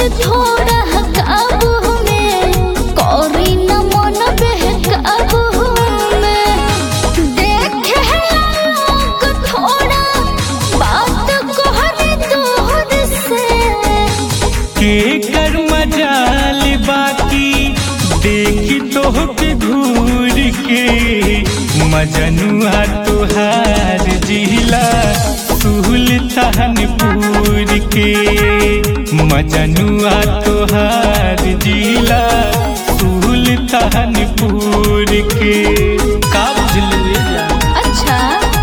थोड़ा काबू में करी न मन बहकाबू में देखे लोग थोड़ा बात कहने दूर से के कर मजाल बाकी देखी तोहके घूर के मजनुआ तुहार जिला सुल्तानपुर के मजनुआ तुहार जिला सुल्तानपुर के का बुझलू ये जान? अच्छा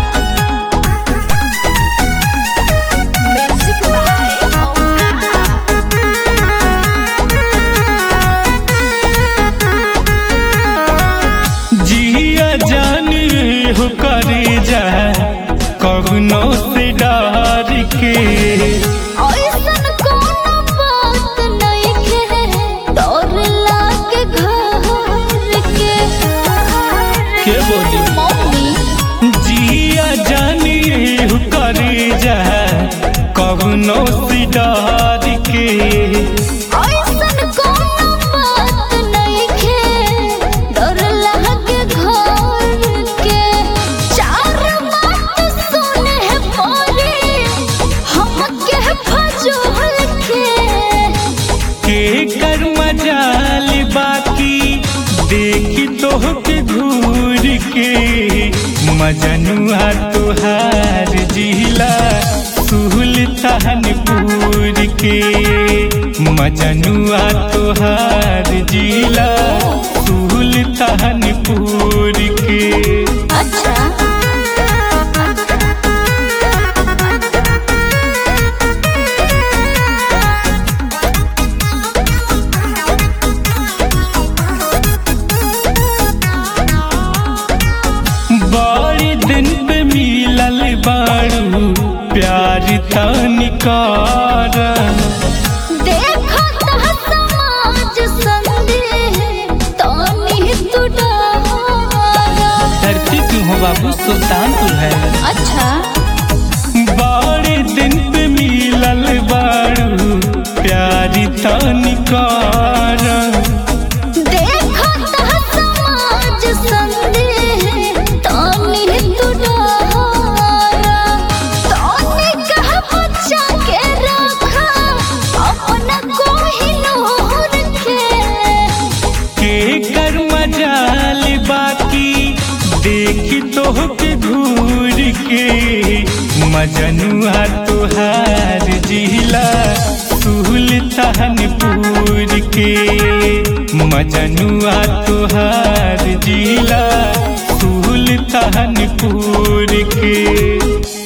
जिया जाने हो करे जा कवनो से डर के ऐसन कोनो बात नइखे डर लागे घर के के बोली मम्मी जिया जाने हो करे जा कवनो से डर के ऐसन कोनो बात नइखे डर लागे घर के चार बात सुने पड़े हमके फजूल के के कर मजाल बाकी देखी तोहके घूर के मजनुआ तुहार जिला सुल्तानपुर के मजनुआ तुहार जिला सुल्तानपुर के अच्छा बड़ी दिन पे मिलल बारू प्यार तनिकार देखो ता समाज संदेह तनी तू डरा धरती क्यों हो बाबू सुल्तानपुर है अच्छा बड़े दिन पे मिलल बारू प्यारी तनिकार देखो ता समाज संदेह तनी तू डरा तनी कह बच्चा के रखा अपना कोहिनूर के के कर मजाल बाकी देखी तोहके घूर के मजनुआ तुहार जिला सुल्तानपुर के मजनुआ तुहार जिला सुल्तानपुर के